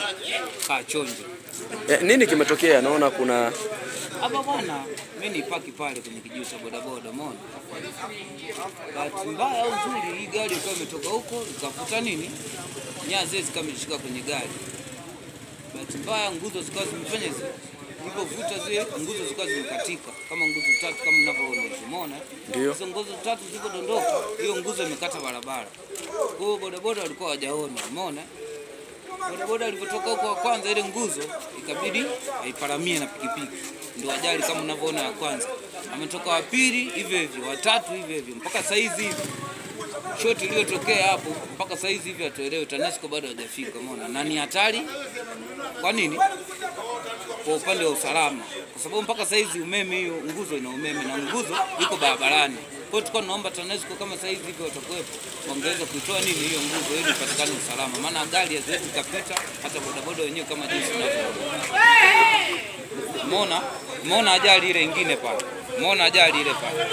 kaa chonjo Eh, nini kimetokea? Naona kuna hapa bwana. Mimi ni paki pale kwenye kijiwe cha bodaboda, umeona. Bahati mbaya au nzuri, hii gari ikawa imetoka huko ikavuta nini, nyaya zile zikawa zimeshika kwenye gari. Bahati mbaya nguzo zikawa zimefanya hizi ilipovuta zile nguzo zikawa zimekatika kama nguzo tatu kama mnavyoona, umeona. Ndio. Hizo nguzo tatu zilipodondoka, hiyo nguzo imekata barabara. Kwa hiyo bodaboda walikuwa hawajaona, umeona. Bodaboda alivyotoka huko wa kwanza, ile nguzo ikabidi aiparamie na pikipiki, ndio ajali kama unavyoona ya kwanza. Ametoka wa pili hivyo hivyo, watatu hivyo hivyo, mpaka saizi hivi shoti iliyotokea hapo, mpaka saizi hivi hatuelewi, TANESCO bado hajafika, umeona, na ni hatari. Kwa nini? Kwa upande wa usalama, kwa sababu mpaka saizi umeme, hiyo nguzo ina umeme na nguzo iko barabarani. Kwa hiyo tulikuwa tunaomba TANESCO kama saizi hivi watakuwepo, wangeweza kuitoa nini hiyo nguzo ili ipatikane usalama, maana gari haziwezi kapita, hata bodaboda wenyewe kama jinsi tunavyoona. Umeona, umeona ajali ile ingine pale, umeona ajali ile pale.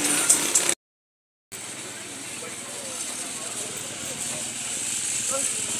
Thank